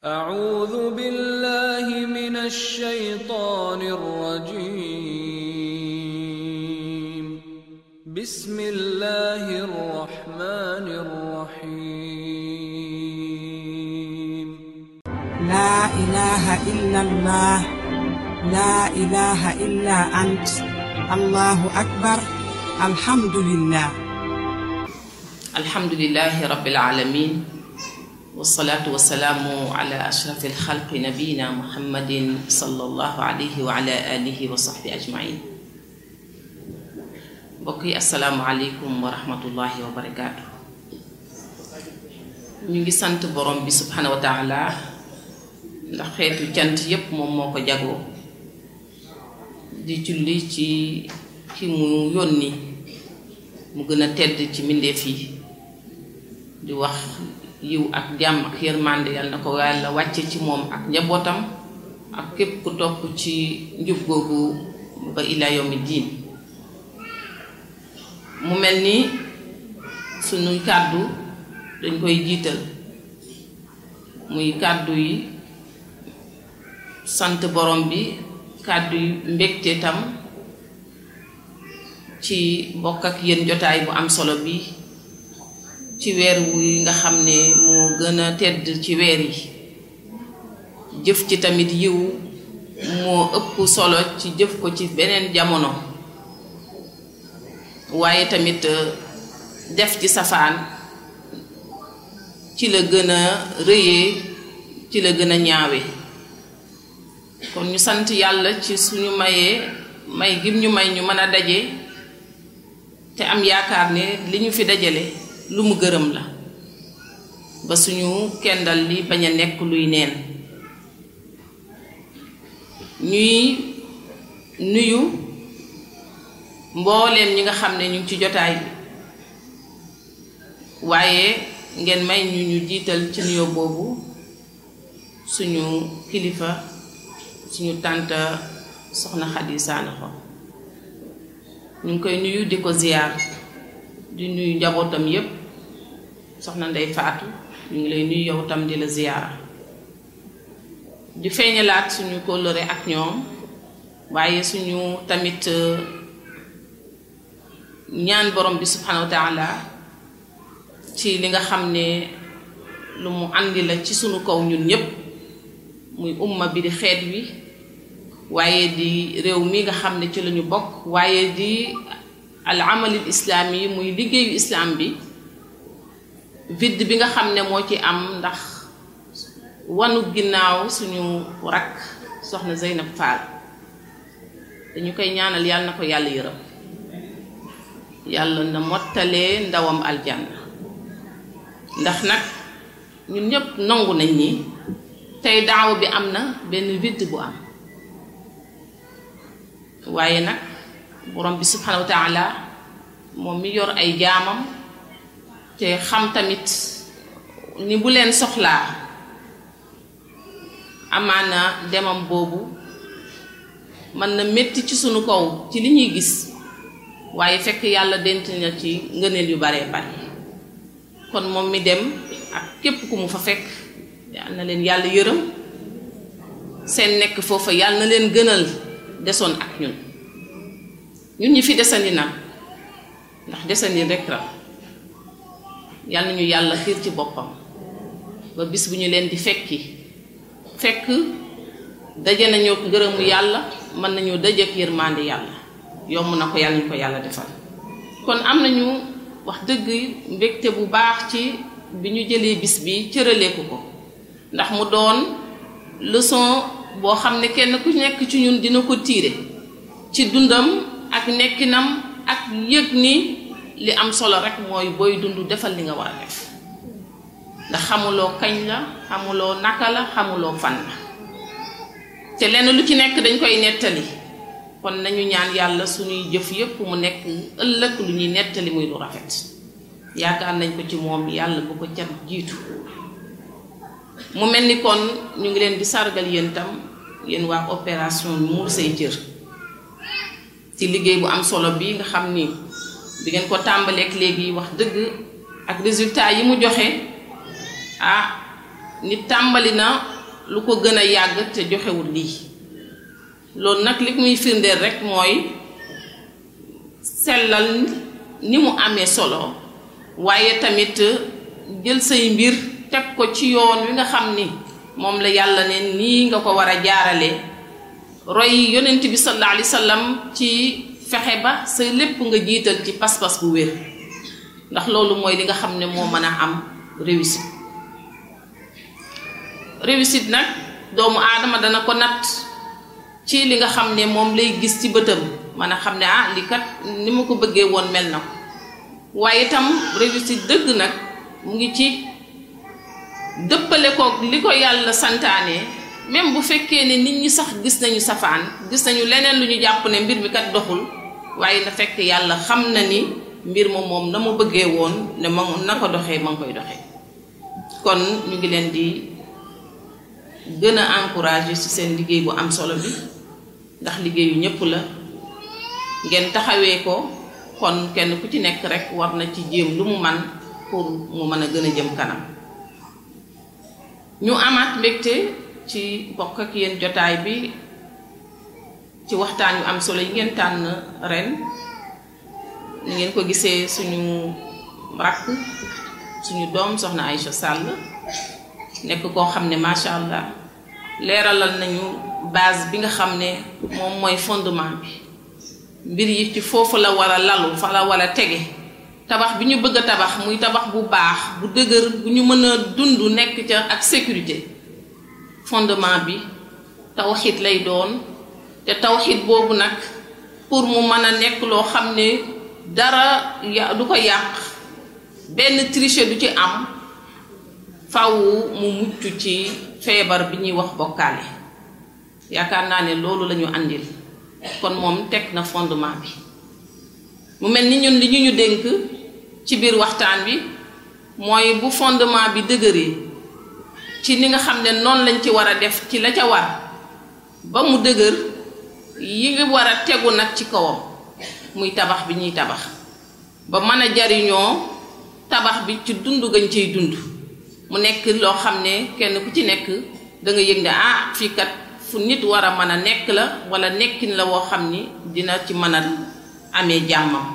أعوذ بالله من الشيطان الرجيم بسم الله الرحمن الرحيم لا إله إلا الله لا إله إلا أنت الله أكبر الحمد لله الحمد لله رب العالمين والصلاة والسلام على أشرف الخلق نبينا محمد صلى الله عليه وعلى آله وصحبه أجمعين بقي السلام عليكم ورحمة الله وبركاته ñu ngi sant borom bi subhanahu wa taala ndax xeetu cant yépp moom moo ko jagoo di julli ci ki mu yónni mu gën a tedd ci mbindeef yi di wax yiw ak jàmm ak yërmande yàlla na ko yàlla wàcce ci moom ak njabootam ak képp ku topp ci njub googu ba ila yawmi diin mu mel ni sunuy kàddu dañ koy jiital muy kàddu yi sant borom bi kàddu yi mbégte tam ci bokk ak yéen jotaay bu am solo bi ci weer wi nga xam ne moo gën a tedd ci weer yi jëf ci tamit yiw moo ëpp solo ci jëf ko ci beneen jamono waaye tamit def ci safaan ci la gën a rëyee ci la gën a ñaawe kon ñu sant yàlla ci suñu mayee may gim ñu may ñu mën a daje te am yaakaar ne li ñu fi dajale lu mu gërëm la ba suñu kendal li bañ a nekk luy neen ñuy nuyu mbooleem ñi nga xam ne ñu ngi ci jotaay bi waaye ngeen may ñu ñu jiital ci nuyoo boobu suñu kilifa suñu tànta soxna Xadi Saanaxo ñu ngi koy nuyu di ko ziyaar di nuyu njabootam yépp soxna ndey faatu ñu ngi lay nuyu yow tam di la ziyaara di feeñalaat suñu kóllëre ak ñoom waaye suñu tamit ñaan borom bi subhanahu wa taala ci li nga xam ne lu mu àndi la ci suñu kaw ñun ñépp muy umma bi di xeet wi waaye di réew mi nga xam ne ci lañu bokk waaye di al amalil islaam yi muy liggéeyu islaam bi vide bi nga xam ne moo ci am ndax wanu ginnaaw suñu rakk soxna Zeynab Fall dañu koy ñaanal yàlla na ko yàlla yërëm yàlla na mottalee ndawam aljanna ndax nag ñun ñépp nangu nañ ni tey daaw bi am na benn vide bu am waaye nag borom bi subhanahu wa taala moom mi yor ay jaamam te xam tamit ni bu leen soxlaa amaana demam boobu mën na métti ci sunu kaw ci li ñuy gis waaye fekk yàlla dent na ci ngëneel yu baree bari kon moom mi dem ak képp ku mu fa fekk yàlla na leen yàlla yërëm seen nekk foofa yàlla na leen gënal desoon ak ñun ñun ñi fi desandi nag ndax desandi rek la yal nañu yàlla xiir ci boppam ba bis bu ñu leen di fekki fekk daje nañoo ngërëmu yàlla mën nañoo dajeek yërmande yàlla yomb na ko yàlla ñu ko yàlla defal kon am nañu wax dëgg mbégte bu baax ci bi ñu jëlee bis bi cëraleeku ko ndax mu doon leçon boo xam ne kenn ku nekk ci ñun dina ko tiire ci dundam ak nekkinam ak yëg ni li am solo rek mooy booy dund defal li nga war a def ndax xamuloo kañ la xamuloo naka la xamuloo fan la te lenn lu ci nekk dañ koy nettali kon nañu ñaan yàlla suñuy jëf yépp mu nekk ëllëg lu ñuy nettali muy lu rafet yaakaar nañ ko ci moom yàlla bu ko cat jiitu mu mel ni kon ñu ngi leen di sargal yéen tam yéen waa opération muur say cër ci liggéey bu am solo bi nga xam ni bi ngeen ko tàmbaleek léegi wax dëgg ak résultat yi mu joxe ah nit tàmbali na lu ko gën a yàgg te joxewul lii loolu nag li muy firndeel rek mooy sellal ni mu amee solo waaye tamit jël say mbir teg ko ci yoon wi nga xam ni moom la yàlla ne nii nga ko war a jaarale roy yonent bi sallallahu alayhi wa sallam ci fexe ba sa lépp nga jiital ci pas-pas bu wér ndax loolu mooy li nga xam ne moo mën a am réussite réussite nag doomu aadama dana ko natt ci li nga xam ne moom lay gis ci bëtam mën a xam ne ah li kat ni ma ko bëggee woon mel na ko waaye itam réussite dëgg nag mu ngi ci dëppale ko li ko yàlla santaane même bu fekkee ne nit ñi sax gis nañu safaan gis nañu leneen lu ñu jàpp ne mbir mi kat doxul waaye na fekk yàlla xam na ni mbir ma moom na ma bëggee woon ne ma na ko doxee ma ngi koy doxee kon ñu ngi leen di gën a encourager ci seen liggéey bu am solo bi ndax liggéeyu ñépp la ngeen taxawee ko kon kenn ku ci nekk rek war na ci jéem lu mu man pour mu mën a gën a jëm kanam ñu amaat mbégte ci bokk ak yéen jotaay bi ci waxtaan yu am solo yi ngeen tànn ren ni ngeen ko gisee suñu rakk suñu doom soxna Aïcha Sall nekk koo xam ne macha allah leeralal nañu base bi nga xam ne moom mooy fondement bi mbir yi ci foofu la war a lalu fa la war a tege tabax bi ñu bëgg a tabax muy tabax bu baax bu dëgër bu ñu mën a dund nekk ca ak sécurité fondement bi tawxid lay doon te tawxid boobu nag pour mu mën a nekk loo xam ne dara ya du ko yàq benn triche du ci am faw mu mucc ci feebar bi ñuy wax bokkaale yaakaar naa ne loolu lañu àndil kon moom teg na fondement bi mu mel ni ñun li ñu ñu dénk ci biir waxtaan bi mooy bu fondement bi dëgëree ci ni nga xam ne noonu lañ ci war a def ci la ca war ba mu dëgër yi ngi war a tegu nag ci kawam muy tabax bi ñuy tabax ba mën a jariñoo tabax bi ci dund gañ ciy dund mu nekk loo xam ne kenn ku ci nekk da nga yëg ne ah fii kat fu nit war a mën a nekk la wala nekkin la woo xam ni dina ci mën a amee jàmmam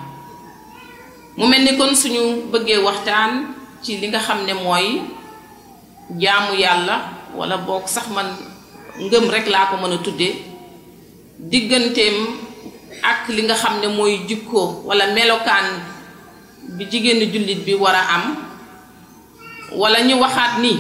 mu mel ni kon suñu bëggee waxtaan ci li nga xam ne mooy jaamu yàlla wala boog sax man ngëm rek laa ko mën a tuddee digganteem ak li nga xam ne mooy jikkoo wala melokaan bi jigéenu jullit bi war a am wala ñu waxaat ni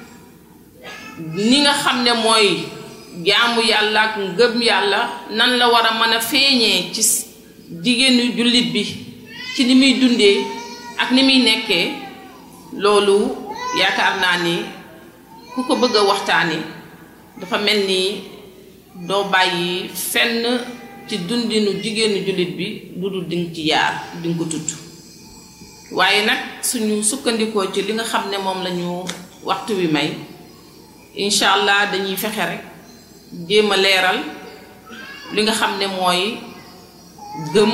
ni nga xam ne mooy jaamu yàlla ak ngëm yàlla nan la war a mën a feeñee ci jigéenu jullit bi ci ni muy dundee ak ni muy nekkee loolu yaakaar naa ni ku ko bëgg a waxtaane dafa mel ni doo bàyyi fenn ci dundinu jigéenu jullit bi lu dul dinga ci yaar dinga ko tudd waaye nag suñu sukkandikoo ci li nga xam ne moom lañu waxtu wi may incha allah dañuy fexe rek jéem a leeral li nga xam ne mooy gëm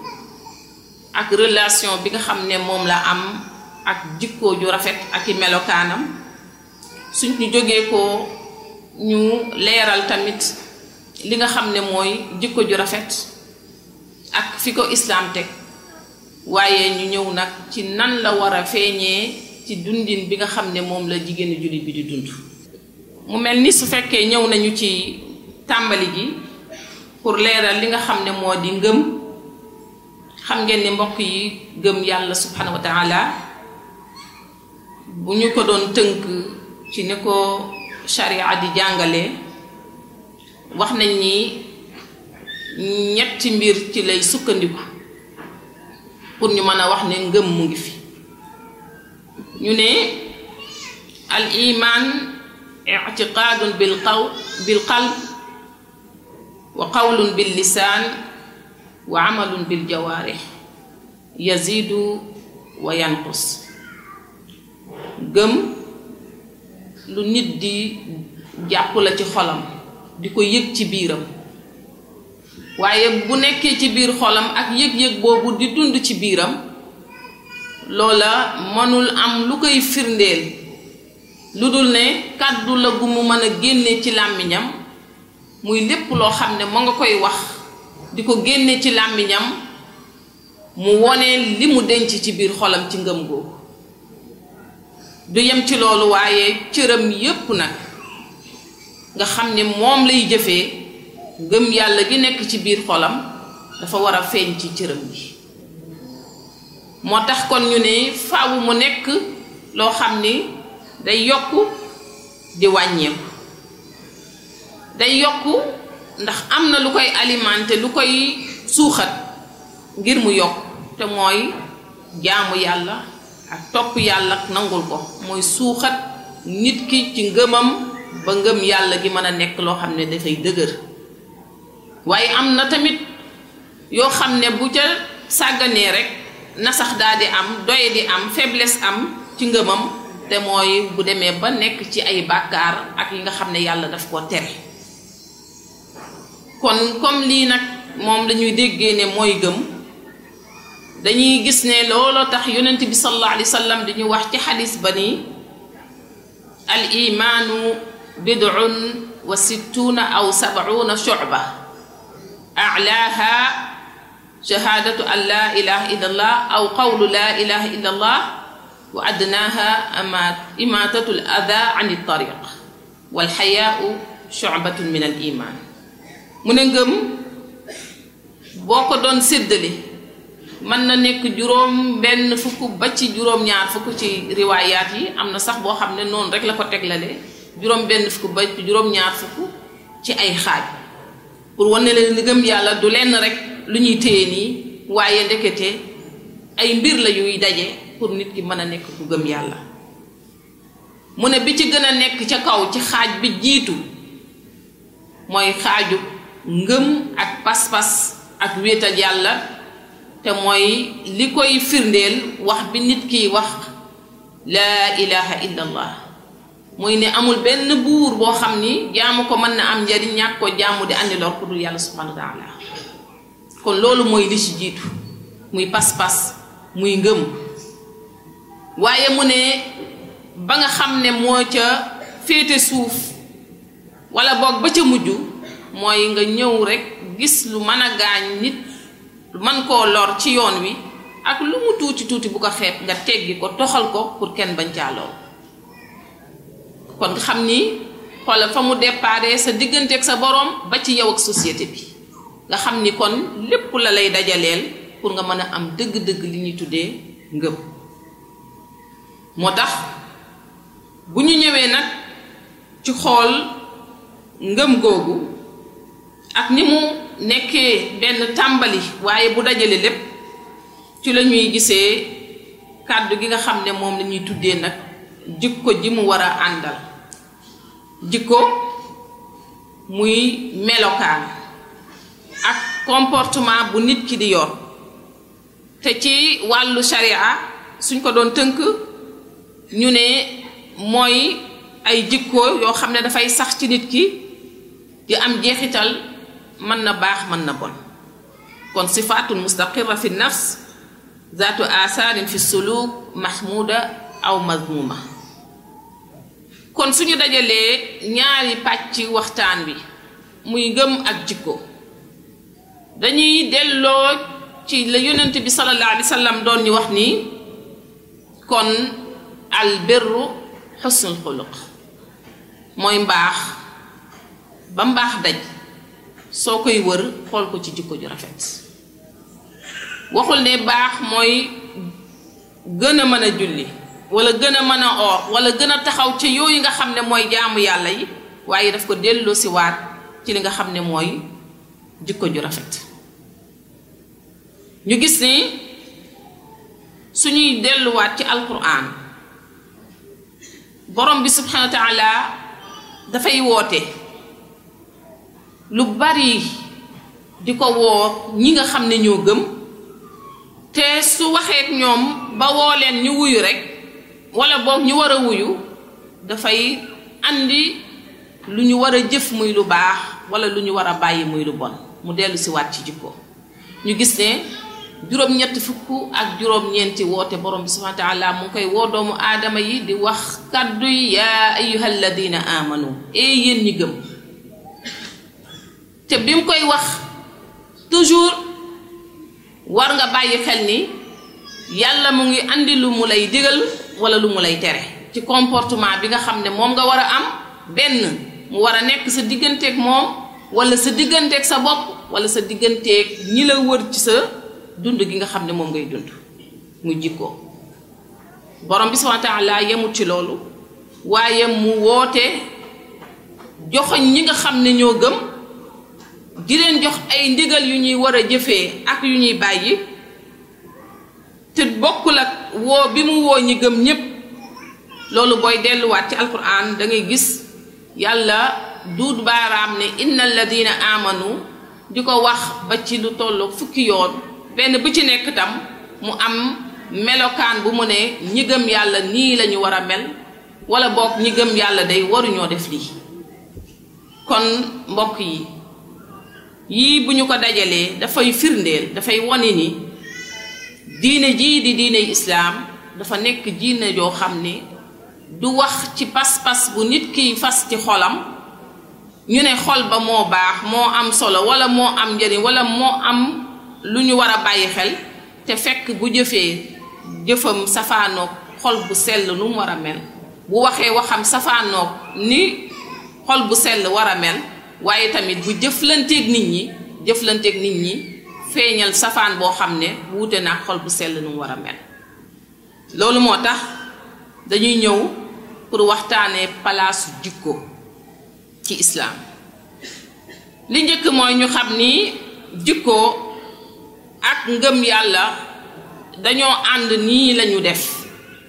ak relation bi nga xam ne moom la am ak jikkoo ju rafet ak i melokaanam suñ ñu jógee ko ñu leeral tamit li nga xam ne mooy jikko ju rafet ak fi ko islaam teg waaye ñu ñëw nag ci nan la war a feeñee ci dundin bi nga xam ne moom la jigéenu jullit bi di dund mu mel ni su fekkee ñëw nañu ci tàmbali gi pour leeral li nga xam ne moo di ngëm xam ngeen ni mbokk yi gëm yàlla subhanahu wa taala bu ñu ko doon tënk ci ni ko sharia di jàngale wax nañ ni ñetti mbir ci lay sukkandiku pour ñu mën a wax ne ngëm mu ngi fi ñu ne al iman ictiqaadun bil qaw bil qalb wa qawlun bil lisaan wa amalun bil jawaarix yazidu wa yanqus gëm lu nit di jàpp la ci xolam di ko yëg ci biiram waaye bu nekkee ci biir xolam ak yëg-yëg boobu di dund ci biiram loola mënul am lu koy firndeel lu dul ne kàddu la gu mu mën a génne ci làmmiñam muy lépp loo xam ne mu nga koy wax di ko génne ci làmmiñam mu wone li mu denc ci biir xolam ci ngëm googu du yem ci loolu waaye cëram yépp nag nga xam ne moom lay jëfee ngëm yàlla gi nekk ci biir xolam dafa war a feeñ ci cëram yi moo tax kon ñu ne faawu mu nekk loo xam ni day yokk di wàññeeku day yokk ndax am na lu koy alimenté lu koy suuxat ngir mu yokk te mooy jaamu yàlla ak topp yàlla ak nangul ko mooy suuxat nit ki ci ngëmam ba ngëm yàlla gi mën a nekk loo xam ne dafay dëgër waaye am na tamit yoo xam ne bu ca sàgganee rek na sax daal di am doye di am faiblesse am ci ngëmam te mooy bu demee ba nekk ci ay bàkkaar ak yi nga xam ne yàlla daf ko tere kon comme lii nag moom dañuy déggee ne mooy gëm dañuy gis ne looloo tax yonent bi sallallahu alayhi wa sallam dañuy wax ci xadis ba ni al imaanu bid'un wa sittuna aw sab'una shu'ba a'laaha shahaadatu an laa ilaha illa allah aw qawlu laa ilaha illa allah wa adnaaha imaatatu l ada an tariq wal xayaau shu'batun min al iman mu ne ngëm boo ko doon séddale mën na nekk juróom benn fukk ba ci juróom ñaar fukk ci riwaayaat yi am na sax boo xam ne noonu rek la ko teglale juróom benn fukk ba ci juróom ñaar fukk ci ay xaaj pour wane leen ni ngëm yàlla du lenn rek lu ñuy téye nii waaye ndekete ay mbir la yuy daje pour nit ki mën a nekk ku gëm yàlla mu ne bi ci gën a nekk ca kaw ci xaaj bi jiitu mooy xaaju ngëm ak pas-pas ak wéetal yàlla te mooy li koy firndeel wax bi nit kiy wax laa ilaha illa allah muy ne amul benn buur boo xam ni jaamu ko mën na am njariñ ñàkk ko jaamu di andi lor ku dul yàlla subhanahu wa taala kon loolu mooy li ci jiitu muy pas-pas muy ngëm waaye mu ne ba nga xam ne moo ca féete suuf wala boog ba ca mujj mooy nga ñëw rekk gis lu mën a gaañ nit lu mën koo lor ci yoon wi ak lu mu tuuti tuuti bu ko xeeb nga teggi ko toxal ko pour kenn bañ caa lool kon nga xam ni xoolal fa mu déparé sa diggante ak sa borom ba ci yow ak société bi nga xam ni kon lépp la lay dajaleel pour nga mën a am dëgg-dëgg li ñuy tuddee ngëm moo tax bu ñu ñëwee nag ci xool ngëm googu ak ni mu nekkee benn tàmbali waaye bu dajale lépp ci la ñuy gisee kàddu gi nga xam ne moom la ñuy tuddee nag jikko ji mu war a àndal jikko muy melokaan ak comportement bu nit ki di yor te ci wàllu sharia suñ ko doon tënk ñu ne mooy ay jikko yoo xam ne dafay sax ci nit ki di am jeexital mën na baax mën na bon kon sifaatun mustaqirra fi nafs zaatu asaarin fi suluk mahmuda aw mazmuma kon suñu dajalee ñaari pàcc waxtaan bi muy ngëm ak jikko dañuy delloo ci la yonent bi sallallahu alayhi wa sallam doon ñu wax ni kon al birru xusnul xuluq mooy mbaax ba mbaax daj soo koy wër xool ko ci jikko ju rafet waxul ne baax mooy gën a mën a julli wala gën a mën a oor wala gën a taxaw ci yooyu nga xam ne mooy jaamu yàlla yi waaye daf ko delloo si waat ci li nga xam ne mooy jikko ju rafet ñu gis ni suñuy delluwaat ci alquran borom bi subhanahu wa taala dafay woote lu bari di ko woo ñi nga xam ne ñoo gëm te su waxeek ñoom ba woo leen ñu wuyu rekk wala boog ñu war a wuyu dafay andi lu ñu war a jëf muy lu baax wala lu ñu war a bàyyi muy lu bon mu dellu si waat ci jikko ñu gis ne juróom-ñetti fukk ak juróom-ñeenti woote borom bi subhanahu wa taala mu ngi koy woo doomu aadama yi di wax kàddu yi yaa ayyuha alladina amanu ee yéen ñi gëm te bi mu koy wax toujours war nga bàyyi xel ni yàlla mu ngi andi lu mu lay digal wala lu mu lay tere ci comportement bi nga xam ne moom nga war a am benn mu war a nekk sa digganteeg moom wala sa digganteeg sa bopp wala sa digganteeg ñi la wër ci sa dund gi nga xam ne moom ngay dund mu jikkoo borom bi subhanahu wa taala yemut ci loolu waaye mu woote joxoñ ñi nga xam ne ñoo gëm di leen jox ay ndigal yu ñuy war a jëfee ak yu ñuy bàyyi te bokkul ak woo bi mu woo ñi gëm ñépp loolu booy delluwaat ci alquran da ngay gis yàlla duut baaraam ne inna alladina amanu di ko wax ba ci lu tollu fukki yoon benn bu ci nekk tam mu am melokaan bu mu ne ñi gëm yàlla nii lañu war a mel wala boog ñi gëm yàlla day waruñoo def lii kon mbokk yi yii bu ñu ko dajalee dafay firndeel dafay wone ni diine jii di diine islaam dafa nekk diine joo xam ne du wax ci pas-pas bu nit kiy fas ci xolam ñu ne xol ba moo baax moo am solo wala moo am njëriñ wala moo am lu ñu war a bàyyi xel te fekk bu jëfee jëfam safaanoog xol bu sell nu mu war a mel bu waxee waxam safaanoog ni xol bu sell war a mel waaye tamit bu jëflanteeg nit ñi jëflanteeg nit ñi feeñal safaan boo xam ne wuute naa xol bu sell nu mu war a mel loolu moo tax dañuy ñëw pour waxtaanee palaasu jikko ci islaam li njëkk mooy ñu xam ni jikko ak ngëm yàlla dañoo ànd nii lañu def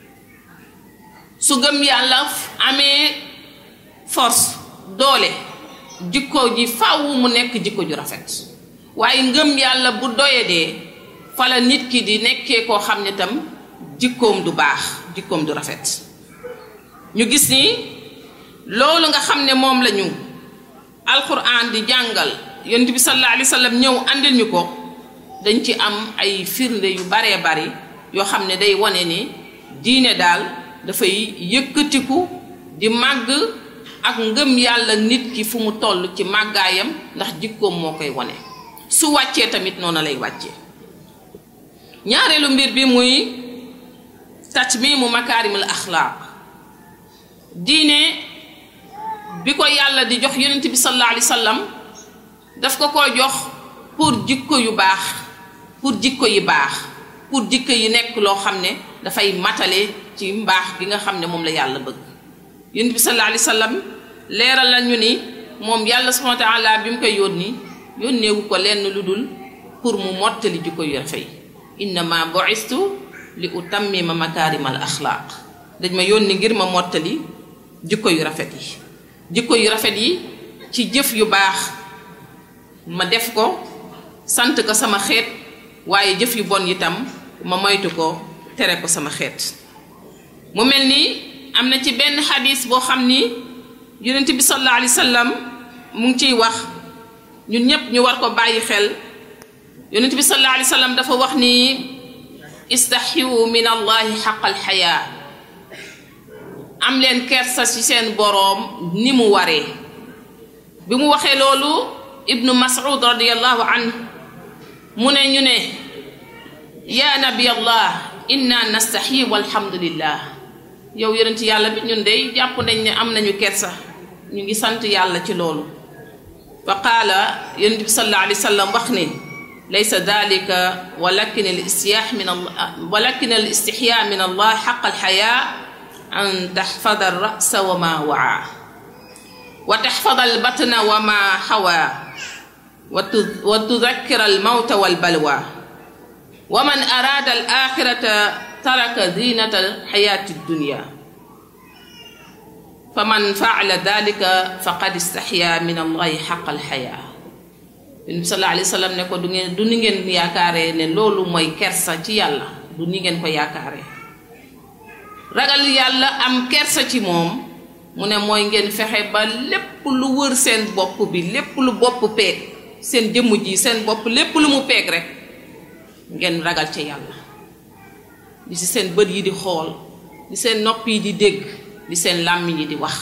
su ngëm yàlla amee force doole jikko ji faaw mu nekk jikko ju rafet waaye ngëm yàlla bu doyadee fala nit ki di nekkee koo xam ne tam jikkoom du baax jikkoom du rafet ñu gis ni loolu nga xam ne moom lañu alquran di jàngal yonent bi sallallahu alayhi wa sallam ñëw andil ñu ko dañ ci am ay firnde yu baree bari yoo xam ne day wane ni diine daal dafay yëkkatiku di màgg ak ngëm yàlla nit ki fu mu toll ci màggaayam ndax jikkoom moo koy wane su wàccee tamit noonu lay wàccee ñaareelu mbir bi muy tatmimu makaarimul axlaaq diine bi ko yàlla di jox yonent bi sallallahu alayhi wa sallam daf ko ko jox pour jikko yu baax pour jikko yi baax pour jikko yi nekk loo xam ne dafay matale ci mbaax gi nga xam ne moom la yàlla bëgg yonent bi sallallahu alayhi wa sallam leeral la ñu ni moom yàlla subhanahu wa taala bi mu koy yónni yónneewu ko lenn lu dul pour mu mottali jikko yu rafet innama bu'istu li utammima makaarimal axlaaq dañ ma yónni ngir ma mottali jikko yu rafet yi jikko yu rafet yi ci jëf yu baax ma def ko sant ko sama xeet waaye jëf yu bon itam ma moytu ko tere ko sama xeet mu mel ni am na ci benn xadis boo xam ni yonent bi sallallahu alayhi wa sallam mu ngi ciy wax ñun ñépp ñu war ko bàyyi xel yonent bi sallallahu alayhi wa sallam dafa wax ni istaxiwu min allahi xaqal xayaa am leen kersa ci seen boroom ni mu waree bi mu waxee loolu ibnu mas'ud radiallahu anhu mu ne ñu ne yaa nabi allah inna nastaxyi walhamdulillah yow yonent yàlla bi ñun dey jàpp nañ ne am nañu kersa ñu ngi sant yàlla ci loolu fa qaala yonent bi sallallahu alayhi wa sallam wax ni laysa dalika walakin al istiyaax min allah walakin al istixyaa min allah xaq alxayaa an taxfada alrasa wa ma waa wa taxfada albatna wa ma xawaa wa tudakkira almawta walbalwa wa man araada alaxirata taraka zinata alxayaati addunya fa man faala dalika faqad istaxyaa min allahi xaq alxayaa yonent bi sallallahu alayhi wa sallam ne ko du ngeen du ni ngeen yaakaaree ne loolu mooy kersa ci yàlla du ni ngeen ko yaakaaree ragal yàlla am kersa ci moom mu ne mooy ngeen fexe ba lépp lu wër seen bopp bi lépp lu bopp peeg seen jëmm ji seen bopp lépp lu mu peeg rek ngeen ragal ca yàlla di ci seen bët yi di xool di seen nopp yi di dégg di seen làmmiñ yi di wax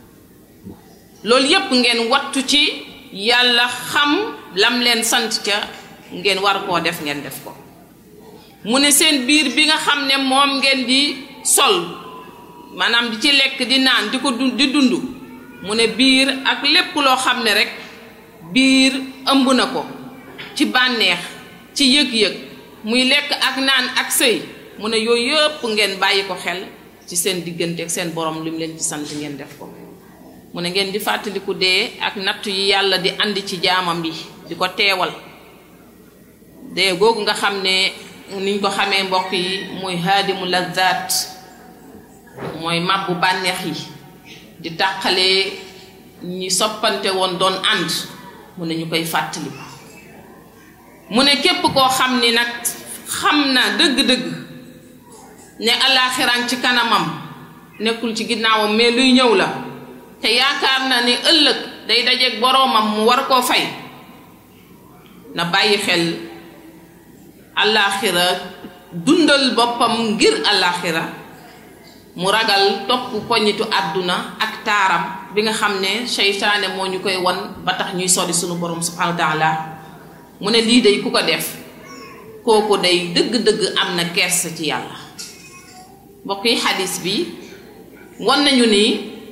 loolu yépp ngeen wattu ci yàlla xam lam leen sant ca ngeen war koo def ngeen def ko mu ne seen biir bi nga xam ne moom ngeen di sol maanaam di ci lekk di naan di ko dund di dund mu ne biir ak lépp loo xam ne rek biir ëmb na ko ci bànneex ci yëg-yëg muy lekk ak naan ak sëy mu ne yooyu yëpp ngeen bàyyi ko xel ci seen diggante ak seen borom li mu leen ci sant ngeen def ko mu ne ngeen di fàttaliku dee ak natt yi yàlla di andi ci jaamam bi di ko teewal dee googu nga xam ne niñ ko xamee mbokk yi muy haadimu lazzaat mooy màbbu bànneex yi di tàqalee ñi soppante woon doon ànd mu ne ñu koy fàttaliku mu ne képp koo xam ni nag xam na dëgg-dëgg ne alaaxiraan ci kanamam nekkul ci ginnaawam mais luy ñëw la te yaakaar na ni ëllëg day dajeeg boroomam mu war koo fay na bàyyi xel alaaxira dundal boppam ngir alaaxira mu ragal topp poñitu àdduna ak taaram bi nga xam ne seytaane moo ñu koy won ba tax ñuy sori sunu borom subhanahu wa taala mu ne lii day ku ko def kooku day dëgg-dëgg am na kersa ci yàlla mbokk yi xadis bi won nañu ni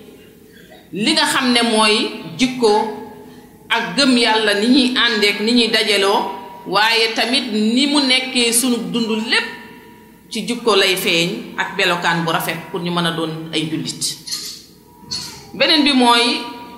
li nga xam ne mooy jikko ak gëm yàlla ni ñuy àndeek ni ñuy dajaloo waaye tamit ni mu nekkee sunu dund lépp ci jikko lay feeñ ak belokaan bu rafet pour ñu mën a doon ay jullit beneen bi mooy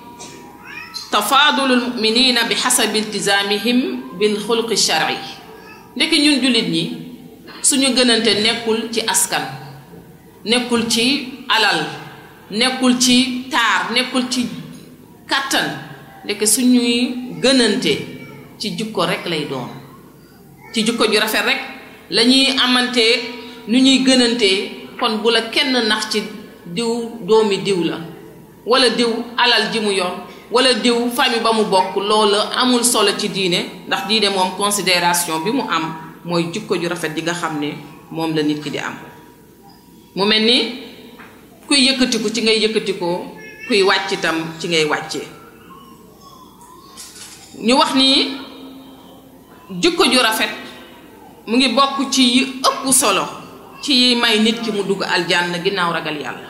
tafaadulul muminina bi xasabi iltizaamihim bil xuluqi shar'i ndekki ñun jullit ñi suñu gënante nekkul ci askan nekkul ci alal nekkul ci taar nekkul ci kàttan ndekki suñuy gënante ci jikko rek lay doon ci jikko ju rafet rek lañuy amantee nu ñuy gënantee kon bu la kenn nax ci diw doomi diw la wala diw alal ji mu yor wala diw famille ba mu bokk loolu amul solo ci diine ndax diine moom considération bi mu am mooy jikko ju rafet di nga xam ne moom la nit ki di am mu mel ni kuy yëkkatiku ci ngay yëkkatikoo kuy wàcc itam ci ngay wàccee ñu wax ni jikko ju rafet mu ngi bokk ci yi ëpp solo ci yi may nit ki mu dugg aljanna ginnaaw ragal yàlla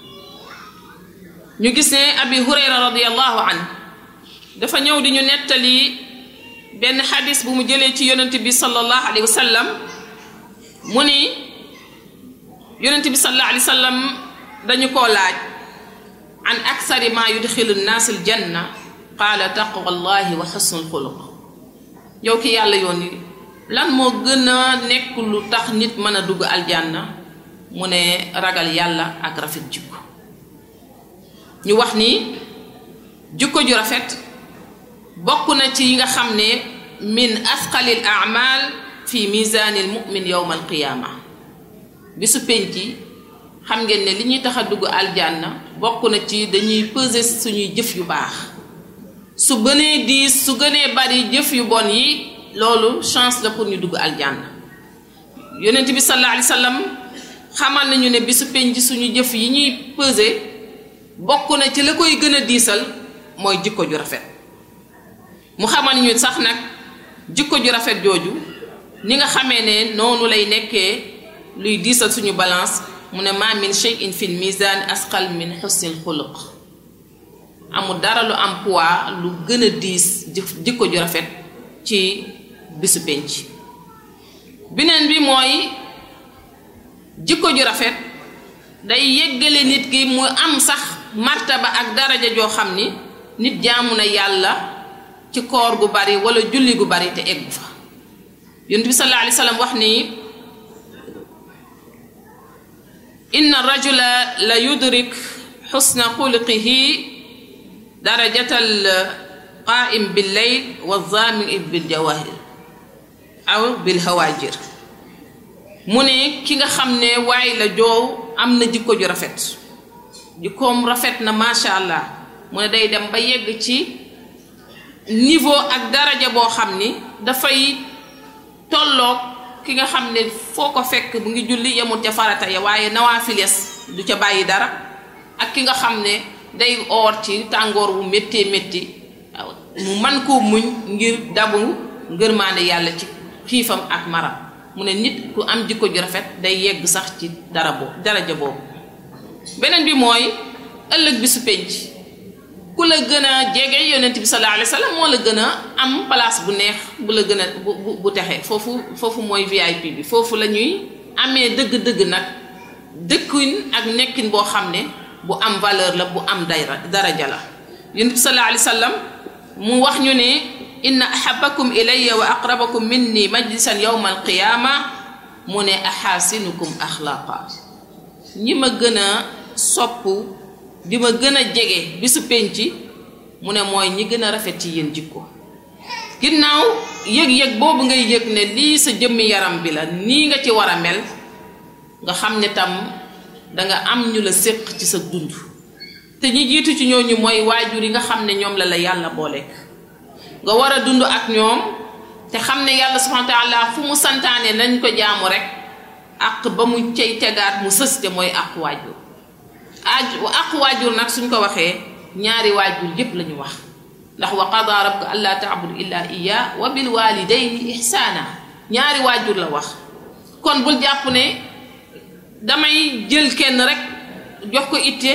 ñu gis ne abi hurayra radiallahu an dafa ñëw di ñu nettali benn xadis bu mu jëlee ci yonent bi sallallahu alayhi wa sallam mu ni yonent bi sallallahu alayhi wa sallam dañu koo laaj an aksari ma yudxilu nnaas aljanna qaala taqwa allahi wa xusnul xuluq yow ki yàlla yoon yi lan moo gën a nekk lu tax nit mën a dugg aljanna mu ne ragal yàlla ak rafet jikko ñu wax ni jikko ju rafet bokk na ci yi nga xam ne min asqalil amal fi misaanil mu'min yowma alqiyaama bisu penc xam ngeen ne li ñuy tax a dugg aljanna bokk na ci dañuy peser suñuy jëf yu baax su gënee diis su gënee bari jëf yu bon yi loolu chance la pour ñu dugg aljanna yonent bi sallallahu alayhi wa sallam xamal nañu ne bisu penc suñu jëf yi ñuy peser bokk na ci la koy gën a diisal mooy jikko ju rafet mu xamal ñu sax nag jikko ju rafet jooju ni nga xamee ne noonu lay nekkee luy diisal suñu balance mu ne ma min shay'in fil mizan asqal min husnil xuluq amul dara lu am poids lu gën a diis jikko ju rafet ci bisu penc beneen bi mooy jikko ju rafet day yeggale nit ki mu am sax martaba ak daraja joo xam ni nit jaamu na yàlla ci koor gu bari wala julli gu bari te eggu fa yonent bi sallallahu alayhi wa sallam wax ni inna rajula la yudrik xusna xuluqihi darajatal qaim bil layl wa zaami bil jawahir aw bil hawajir mu ne ki nga xam ne waay la joow am na jikko ju rafet jikkoom rafet na macha allah mu ne day dem ba yegg ci niveau ak daraja boo xam ni dafay tolloog ki nga xam ne foo ko fekk mu ngi julli yemul ca farata ya waaye nawaafiles du ca bàyyi dara ak ki nga xam ne day oor ci tàngoor wu méttee métti mu man koo muñ ngir dabu ngërmaande yàlla ci xiifam ak maram mu ne nit ku am jikko ju rafet day yegg sax ci dara boobu daraja boobu beneen bi mooy ëllëg bi su penc ku la gën a jege yonent bi sallallahu alayhi wa sallam moo la gën a am place bu neex bu la gën a bu bu bu texee foofu foofu mooy VIP bi foofu la ñuy amee dëgg-dëgg nag dëkkuñ ak nekkin boo xam ne bu am valeur la bu am dayra daraja la yonent bi sallallahu alayhi wa sallam mu wax ñu ne inna ahabakum ilayya wa aqrabakum minni majlisan yawma alqiyama mu ne axaasinukum axlaqa ñi ma gën a sopp di ma gën a jege bisu penc mu ne mooy ñi gën a rafet ci yéen jikko ginnaaw yëg-yëg boobu ngay yëg ne lii sa jëmmi yaram bi la nii nga ci war a mel nga xam ne tam danga am ñu la séq ci sa dund te ñi jiitu ci ñooñu mooy waajur yi nga xam ne ñoom la la yàlla booleek nga war a dund ak ñoom te xam ne yàlla subhanahu wa taala fu mu santaane nañ ko jaamu rek ak ba mu cay tegaat mu sës te mooy ak waajur aj ak waajur nag suñ ko waxee ñaari waajur yépp la ñu wax ndax wa qada rabbuka alla taabudu illa iya wa bil walidayni ihsana ñaari waajur la wax kon bul jàpp ne damay jël kenn rek jox ko itte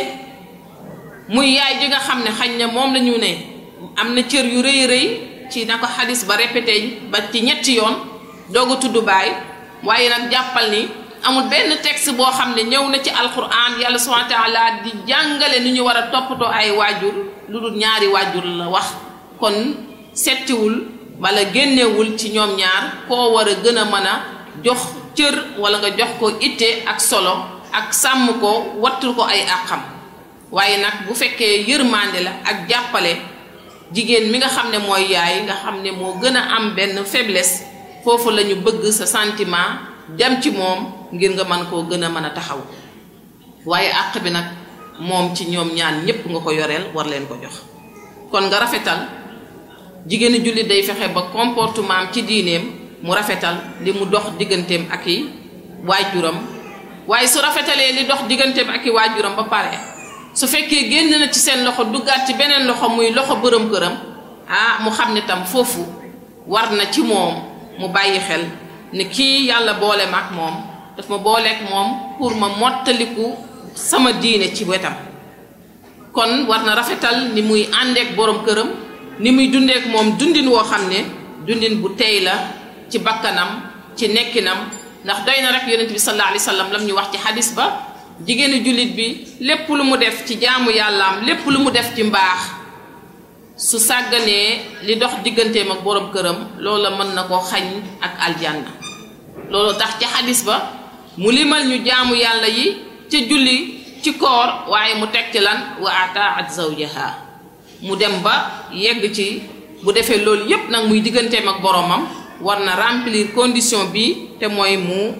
muy yaay ji nga xam ne xañ na moom la ñu ne am na cër yu rëy rëy ci na ko xadis ba répété ba ci ñetti yoon doog a tudd baay waaye nag jàppal ni amul benn texte boo xam ne ñëw na ci alquran yàlla subhanahu wa taala di jàngale ni ñu war a toppatoo ay waajur lu dul ñaari waajur la wax kon settiwul wala génnewul ci ñoom ñaar koo war a gën a mën a jox cër wala nga jox ko itte ak solo ak sàmm ko wattul ko ay àqam waaye nag bu fekkee yërmande la ak jàppale jigéen mi nga xam ne mooy yaay nga xam ne moo gën a am benn faiblesse foofu la ñu bëgg sa sentiment dem ci moom ngir nga mën koo gën a mën a taxaw waaye àq bi nag moom ci ñoom ñaan ñépp nga ko yoreel war leen ko jox kon nga rafetal jigéenu jullit day fexe ba comportement am ci diineem mu rafetal li mu dox digganteem ak i waajuram waaye su rafetalee li dox digganteem ak i waajuram ba pare su fekkee génn na ci seen loxo duggaat ci beneen loxo muy loxo bërëm këram ah mu xam ne tam foofu war na ci moom mu bàyyi xel ne kii yàlla boole ma ak moom daf ma booleek moom pour ma mottaliku sama diine ci wetam kon war na rafetal ni muy àndeek borom këram ni muy dundeek moom dundin woo xam ne dundin bu tey la ci bakkanam ci nekkinam ndax doy na rek yonent bi sallallahu alayhi wa sallam lam ñu wax ci xadis ba jigéenu jullit bi lépp lu mu def ci jaamu yàllaam lépp lu mu def ci mbaax su sàgganee li dox digganteem ak borom këram loola mën na koo xañ ak aljanna loolu tax ci xadis ba mu limal ñu jaamu yàlla yi ca julli ci koor waaye mu teg ci lan wa ataat zawjaha mu dem ba yegg ci bu defee loolu yépp nag muy digganteem ak boromam war na remplir condition bi te mooy mu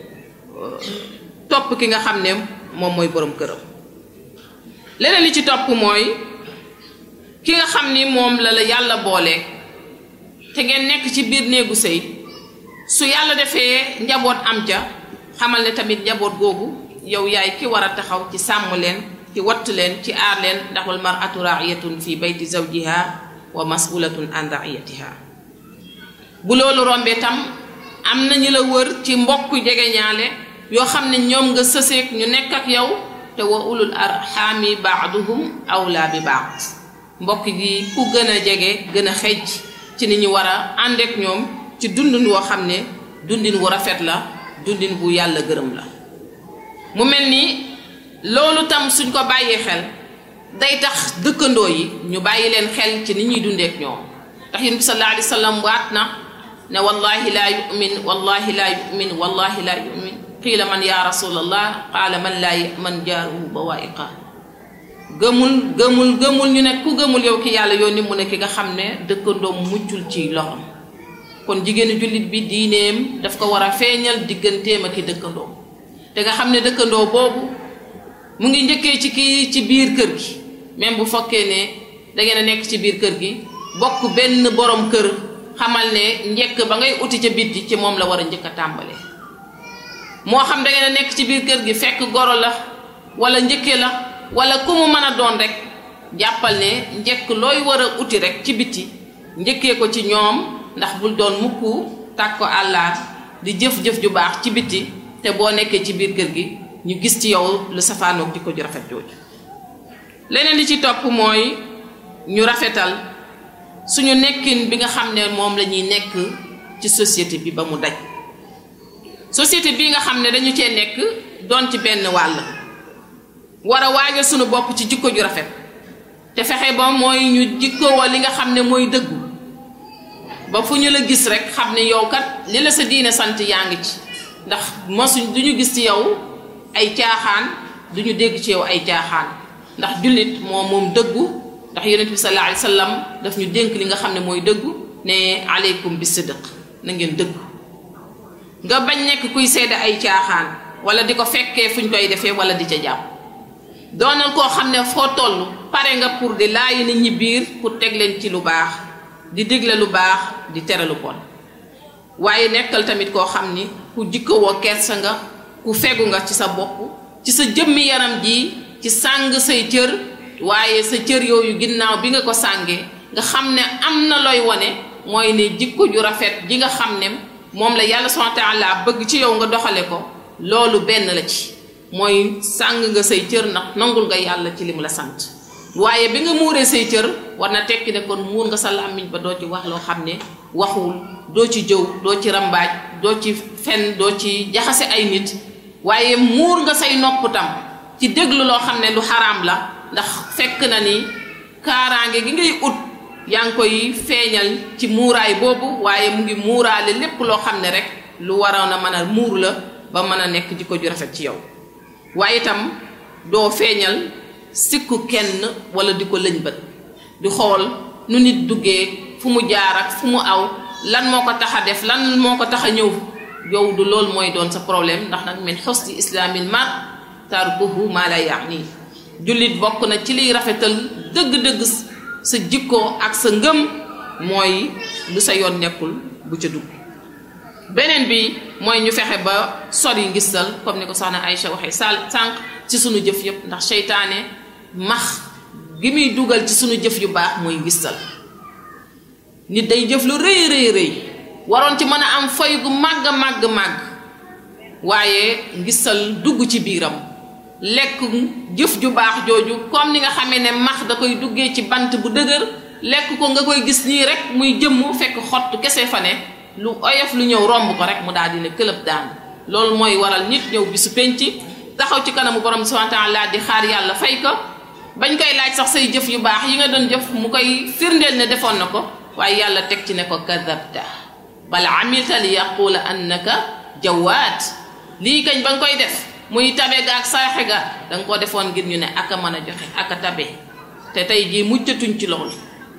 topp ki nga xam ne moom mooy borom këram leneen li ci topp mooy ki nga xam ni moom la la yàlla boole te ngeen nekk ci biir néegu sëy su yàlla defee njaboot am ca xamal ne tamit njaboot googu yow yaay ki war a taxaw ci sàmm leen ci watt leen ci aar leen ndax wal mar'atu ra'iyatun fi bayti zawjiha wa mas'ulatun an ra'iyatiha bu loolu rombee tam am na ñu la wër ci mbokk jegeñaale yoo xam ne ñoom nga sëseek ñu nekk ak yow te wa ulul arxaami baaduhum awlaa bi baad mbokk gi ku gën a jege gën a xejj ci ni ñu war a àndeek ñoom ci dundin woo xam ne dundin wu rafet la dundin bu yàlla gërëm la mu mel ni loolu tam suñ ko bàyyee xel day tax dëkkandoo yi ñu bàyyi leen xel ci ni ñuy dundeek ñoom ndax yonent bi sallallahu alayhi wa sallam waat na ne wallahi laa yumin wallahi laa yumin wallahi laa yumin qiila man ya rasulallah qaala man laa yaman jaaruhu bawaiqa gëmul gëmul gëmul ñu ne ku gëmul yow ki yàlla yónni mu ne ki nga xam ne dëkkandoom muccul ci loxam kon jigéenu jullit bi diineem daf ko war a feeñal digganteem ak i dëkkandoom te nga xam ne dëkkandoo boobu mu ngi njëkkee ci kii ci biir kër gi même bu fokkee ne da ngeen a nekk ci biir kër gi bokk benn borom kër xamal ne njëkk ba ngay uti ca bitti ci moom la war a njëkk a tàmbalee moo xam da ngeen a nekk ci biir kër gi fekk goro la wala njëkke la wala ku mu mën a doon rek jàppal ne njëkk looy war a uti rek ci bitti njëkkee ko ci ñoom ndax bul doon mukk tàkk ko àllaar di jëf-jëf ju baax ci bitti te boo nekkee ci biir kër gi ñu gis ci yow lu safaanoog di ko ju rafet jooju leneen li ci topp mooy ñu rafetal suñu nekkin bi nga xam ne moom la ñuy nekk ci société bi ba mu daj société bi nga xam ne dañu cee nekk doon ci benn wàll war a waajal suñu bopp ci jikko ju rafet te fexe ba mooy ñu jikkowoo li nga xam ne mooy dëggu ba fu ñu la gis rek xam ne yow kat li la sa diine sant yaa ngi ci ndax mosuñ du ñu gis ci yow ay caaxaan du ñu dégg ci yow ay caaxaan ndax jullit moom moom dëggu ndax yonent bi sallallahu alayhi wa sallam daf ñu dénk li nga xam ne mooy dëggu ne aleykum bi sidq na ngeen dëggu nga bañ nekk kuy seede ay caaxaan wala di ko fekkee fu ñu koy defee wala di ca jàpp doonal koo xam ne foo toll pare nga pour di laayi nit ñi biir pour teg leen ci lu baax di digle lu baax di tere lu bon waaye nekkal tamit koo xam ni ku jikkowoo kersa nga ku fegu nga ci sa bopp ci sa jëmmi yaram ji ci sàng say cër waaye sa cër yooyu ginnaaw bi nga ko sàngee nga xam ne am na looy wone mooy ne jikko ju rafet ji nga xam ne moom la yàlla subhanahu wa taala bëgg ci yow nga doxale ko loolu benn la ci mooy sàng nga say cër ndax nangul nga yàlla ci li mu la sant waaye bi nga muuree say cër war na tekki ne kon muur nga sa làmmiñ ba doo ci wax loo xam ne waxul doo ci jëw doo ci rambaaj doo ci fen doo ci jaxase ay nit waaye muur nga say nopp tam ci déglu loo xam ne lu xaraam la ndax fekk na ni kaaraange gi ngay ut yaa ngi koy feeñal ci muuraay boobu waaye mu ngi muuraale lépp loo xam ne rek lu waroon a mën a muur la ba mën a nekk jikko ju rafet ci yow waaye itam doo feeñal sikku kenn wala di ko lëñ bët di xool nu nit duggee fu mu jaar ak fu mu aw lan moo ko tax a def lan moo ko tax a ñëw yow du loolu mooy doon sa problème ndax nag min xusni islaamil mar tarkuhu ma la yaani jullit bokk na ci liy rafetal dëgg-dëgg sa jikko ak sa ngëm mooy lu sa yoon nekkul bu ca dugg beneen bi mooy ñu fexe ba sori ngistal comme ni ko soxna Aïcha waxee sal sànq ci sunu jëf yëpp ndax seytaane max gi muy dugal ci sunu jëf yu baax mooy ngistal nit day jëf lu rëy rëy rëy waroon ci mën a am fay gu màgg màgg màgg waaye ngistal dugg ci biiram lekk jëf ju baax jooju comme ni nga xamee ne max da koy duggee ci bant bu dëgër lekk ko nga koy gis nii rek muy jëmm fekk xott kese fa ne lu oyof lu ñëw romb ko rek mu daal di ne këlëb daan loolu mooy waral nit ñëw bisu penc taxaw ci kanamu borom subhanahu wa ta'ala di xaar yàlla fay ko bañ koy laaj sax say jëf yu baax yi nga doon jëf mu koy firndeel ne defoon na ko waaye yàlla teg ci ne ko kadabta bal amilta li yaqula annaka jawaat lii kañ ba nga koy def muy tabe ga ak saraxe ga da nga ko defoon ngir ñu ne aka mën a joxe aka tabe te tey jii muccatuñ ci loolu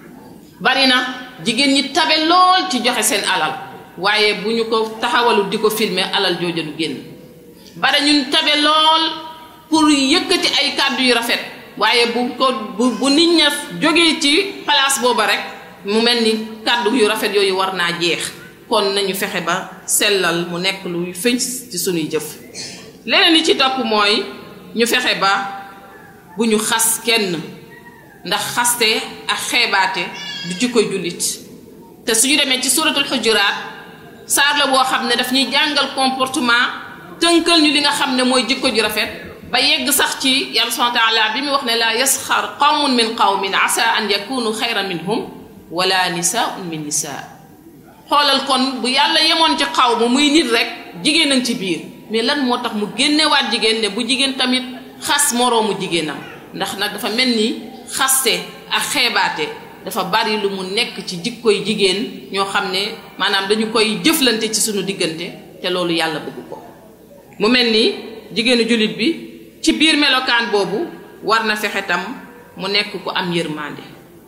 bari na jigéen ñi tabe lool ci joxe seen alal waaye bu ñu ko taxawalu di ko filmer alal jooja du génn bari ñun tabe lool pour yëkkati ay kàddu yu rafet waaye bu ko bu bu nit ña jógee ci place booba rek mu mel ni kàddu yu rafet yooyu war naa jeex kon nañu fexe ba sellal mu nekk luy fëñ ci sunuy jëf leneen li ci topp mooy ñu fexe ba bu ñu xas kenn ndax xaste ak xeebaate du ci koy jullit te suñu demee ci suratul xujuraat saar la boo xam ne daf ñuy jàngal comportement tënkal ñu li nga xam ne mooy jikko ju rafet ba yegg sax ci yàlla subhanahu wa taala bi mu wax ne laa yasxar qawmun min qawmin asa an yakunu xayran minhum wala nisaun min nisaa xoolal kon bu yàlla yemoon ci xaw ma muy nit rek jigéen a ci biir mais lan moo tax mu génnewaat jigéen ne bu jigéen tamit xas moroomu jigéenam ndax nag dafa mel ni xaste ak xeebaate dafa bari lu mu nekk ci jikkoy jigéen ñoo xam ne maanaam dañu koy jëflante ci suñu diggante te loolu yàlla bëgg ko mu mel ni jigéenu jullit bi ci biir melokaan boobu war na fexe tam mu nekk ku am yërmande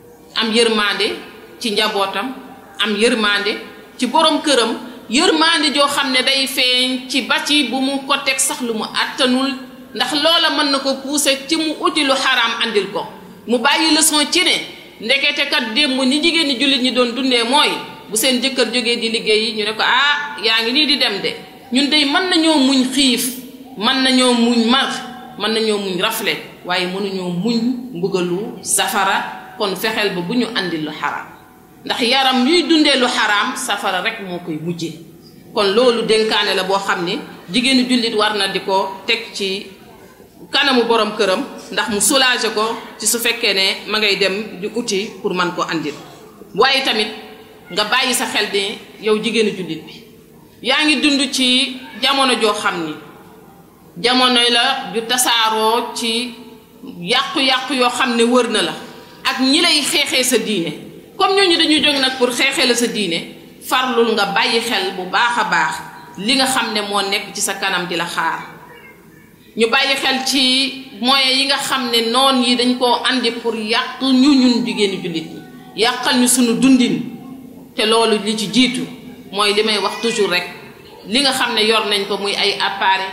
am yërmande ci njabootam am yërmande ci borom këram yërmande joo xam ne day feeñ ci ba ci bu mu ko teg sax lu mu àttanul ndax loola mën na ko pousser ci mu uti lu xaraam andil ko mu bàyyi leçon ci ne ndekete kat démb ni jigéen ñi jullit ñi doon dundee mooy bu seen jëkkër jógee di liggéeyi ñu ne ko ah yaa ngi nii di dem de ñun dey mën nañoo muñ xiif mën nañoo muñ mar mën nañoo muñ rafle waaye mënuñoo muñ mbugalu safara kon fexeel ba bu ñu andi lu xaraam ndax yaram yuy dundee lu xaraam safara rek moo koy mujjee kon loolu dénkaane la boo xam ne jigéenu jullit war na di ko teg ci kanamu borom këram ndax mu soulager ko ci su fekkee ne ma ngay dem di uti pour man koo andil waaye tamit nga bàyyi sa xel ne yow jigéenu jullit bi yaa ngi dund ci jamono joo xam ni jamono la ju tasaaroo ci yàqu-yàqu yoo xam ne wër na la ak ñi lay xeexee sa diine comme ñooñu dañuy jóg nag pour xeexee la sa diine farlul nga bàyyi xel bu baax a baax li nga xam ne moo nekk ci sa kanam di la xaar ñu bàyyi xel ci moyens yi nga xam ne noon yi dañ koo andi pour yàq ñu ñun jigéenu jullit ñi yàqal ñu sunu dundin te loolu li ci jiitu mooy li may wax toujours rek li nga xam ne yor nañ ko muy ay appareil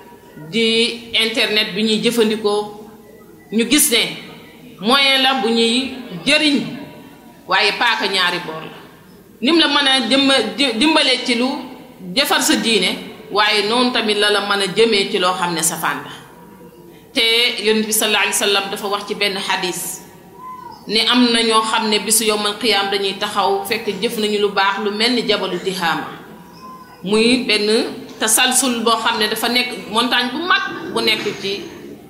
di internet bi ñuy jëfandikoo ñu gis ne moyen la bu ñuy jëriñ waaye paaka ñaari boor la nim la mën a dimba dimbalee ci lu defar sa diine waaye noonu tamit la la mën a jëmee ci loo xam ne safaan la te yonent bi sallallahu alayhi wa sallam dafa wax ci benn xadis ne am na ñoo xam ne bisu yowmal qiyaam dañuy taxaw fekk jëf nañu lu baax lu mel ni jabalu tihaama muy benn tasalsul boo xam ne dafa nekk montagne bu mag bu nekk ci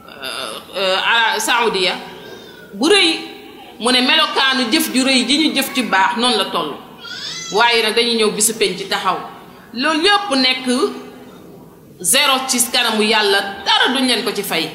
ara saoudia bu rëy mu ne melokaanu jëf ju rëy ji ñu jëf ci baax noonu la toll waaye nag dañuy ñëw bisu penc ci taxaw loolu yépp nekk zéro ci kanamu yàlla dara duñ leen ko ci fay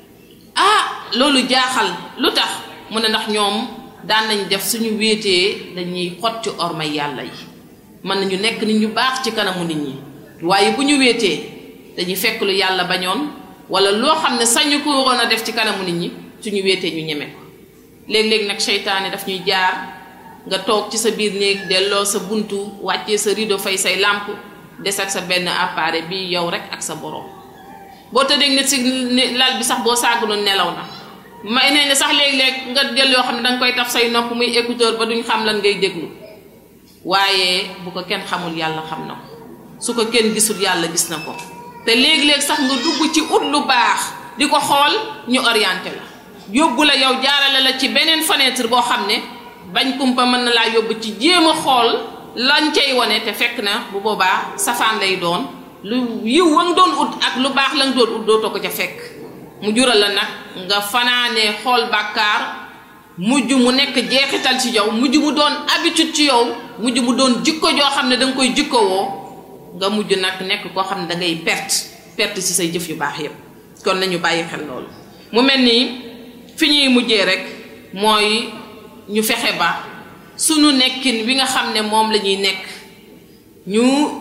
ah loolu jaaxal lu tax mu ne ndax ñoom daan nañ def suñu wéetee dañuy xotti ormay yàlla yi mën nañu nekk nit ñu baax ci kanamu nit ñi waaye bu ñu wéetee dañuy fekk lu yàlla bañoon wala loo xam ne sañu ko waroon a def ci kanamu nit ñi suñu wéetee ñu ñeme ko léeg-léeg nag seytaane daf ñuy jaar nga toog ci sa biir néeg delloo sa buntu wàccee sa rideau fay say làmp des ak sa benn appareil bi yow rek ak sa borom boo tëddee nit si lal bi sax boo sàgguloon nelaw na may nañ ne sax léeg-léeg nga jël yoo xam ne danga koy taf say nopp muy écouteur ba duñ xam lan ngay déglu waaye bu ko kenn xamul yàlla xam na ko su ko kenn gisul yàlla gis na ko te léeg-léeg sax nga dugg ci ut lu baax di ko xool ñu orienté la yóbbu la yow jaarale la ci beneen fenêtre boo xam ne bañ kumpa mën na laa yóbbu ci jéem a xool lañ cay wane te fekk na bu boobaa safaan lay doon lu yiw wa nga doon ut ak lu baax la nga doon ut dootoo ko ca fekk mu jural la nag nga fanaanee xool bàkkaar mujj mu nekk jeexital ci yow mujj mu doon habitude ci yow mujj mu doon jikko joo xam ne da nga koy jikkowoo nga mujj nag nekk koo xam ne da ngay perte perte ci say jëf yu baax yépp kon nañu bàyyi xel loolu mu mel ni fi ñuy mujjee rek mooy ñu fexe ba sunu nekkin wi nga xam ne moom la ñuy nekk ñu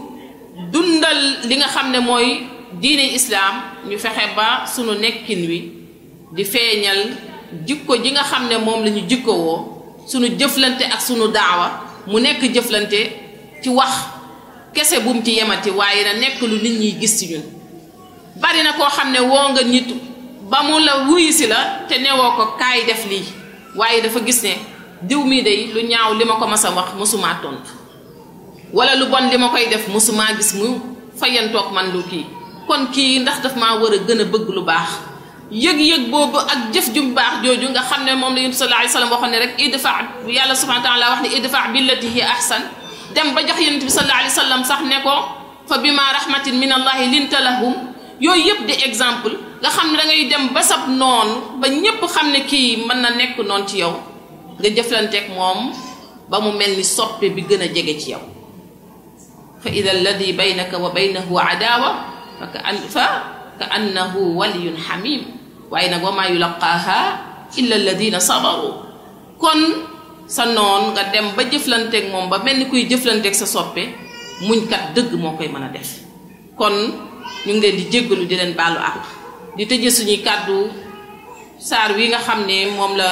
dundal li nga xam ne mooy diine islaam ñu fexe ba sunu nekkin wi di feeñal jikko ji nga xam ne moom la ñu jikkowoo sunu jëflante ak sunu daawa mu nekk jëflante ci wax kese bum ci yemati waaye na nekk lu nit ñiy gis ci ñun bari na koo xam ne woo nga nit ba mu la wuyu si la te newoo ko kaay def lii waaye dafa gis ne diw mii day lu ñaaw li ma ko mas a wax mosumaa tontu wala lu bon li ma koy def mosumaa gis mu fayantoog man lu kii kon kii ndax daf maa war a gën a bëgg lu baax yëg-yëg boobu ak jëf ju baax jooju nga xam ne moom la yonent sallallahu alayhi wasallam waxoon ne rek idfa yàlla subhanahu wa taala wax ne idfa billati hi ahsan dem ba jox yonent bi sallallahu alayhi wasallam sax ne ko fa bima rahmatin min allahi linta lahum yooyu yëpp di exemple nga xam ne da ngay dem ba sab noonu ba ñépp xam ne kii mën na nekk noonu ci yow nga jëflanteeg moom ba mu mel ni soppe bi gën a jege ci yow fa ida alladi baynaka wa baynahu adaawa fa ka an fa ka annahu waliyun xamim waaye nag wa maa yulaqaaha illa alladina sabaru kon sa noon nga dem ba jëflanteeg moom ba mel ni kuy jëflanteeg sa soppe muñkat dëgg moo koy mën a def kon ñu ngi leen di jéggalu di leen baalu àq di tëje suñuy kàddu saar wi nga xam ne moom la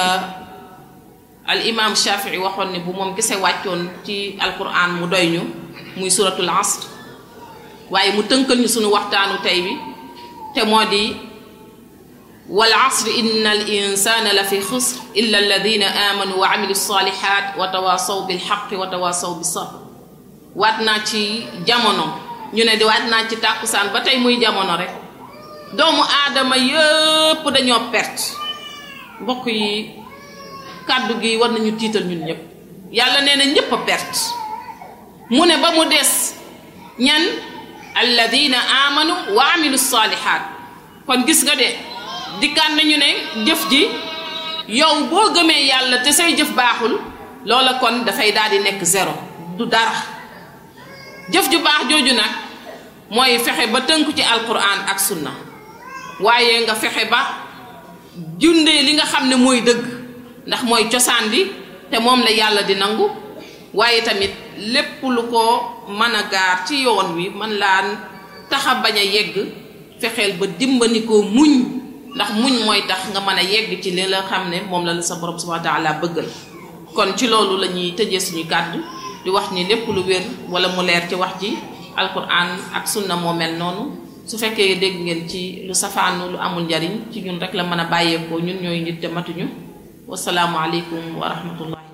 al imam shafii waxoon ne bu moom kese wàccoon ci alquran mu doy ñu muy suratul asr waaye mu tënkal ñu suñu waxtaanu tey bi te moo di wal asri inna al insana la fi xusr illa alladina amanu wa amilu salihat wa tawasaw bil xaqi wa tawasaw bis sabr waat naa ci jamono ñu ne di waat naa ci tàkkusaan ba tey muy jamono rek doomu aadama yëpp dañoo perte mbokk yi kàddu gi war nañu tiital ñun ñëpp yàlla nee na ñëpp a perte mu ne ba mu des ñan alladina amanu wa amilu salihat kon gis nga de dikkaat nañu ne jëf ji yow boo gëmee yàlla te say jëf baaxul loola kon dafay daal di nekk zéro du dara jëf ju baax jooju nag mooy fexe ba tënku ci alquran ak sunna waaye nga fexe ba jundee li nga xam ne mooy dëgg ndax mooy cosaan li te moom la yàlla di nangu waaye tamit lépp lu ko mën a gaar ci yoon wi man laa taxa bañ a yegg fexeel ba dimbani ko muñ ndax muñ mooy tax nga mën a yegg ci li la xam ne moom la la sa borom subhanahu wa taala bëggal kon ci loolu la ñuy tëjee suñu kàddu di wax ni lépp lu wér wala mu leer ci wax ji alquran ak sunna moo mel noonu su fekkee dégg ngeen ci lu safaanu lu amul njariñ ci ñun rek la mën a bàyyeekoo ñun ñooy nit te matuñu wasalaamu aleykum wa rahmatullah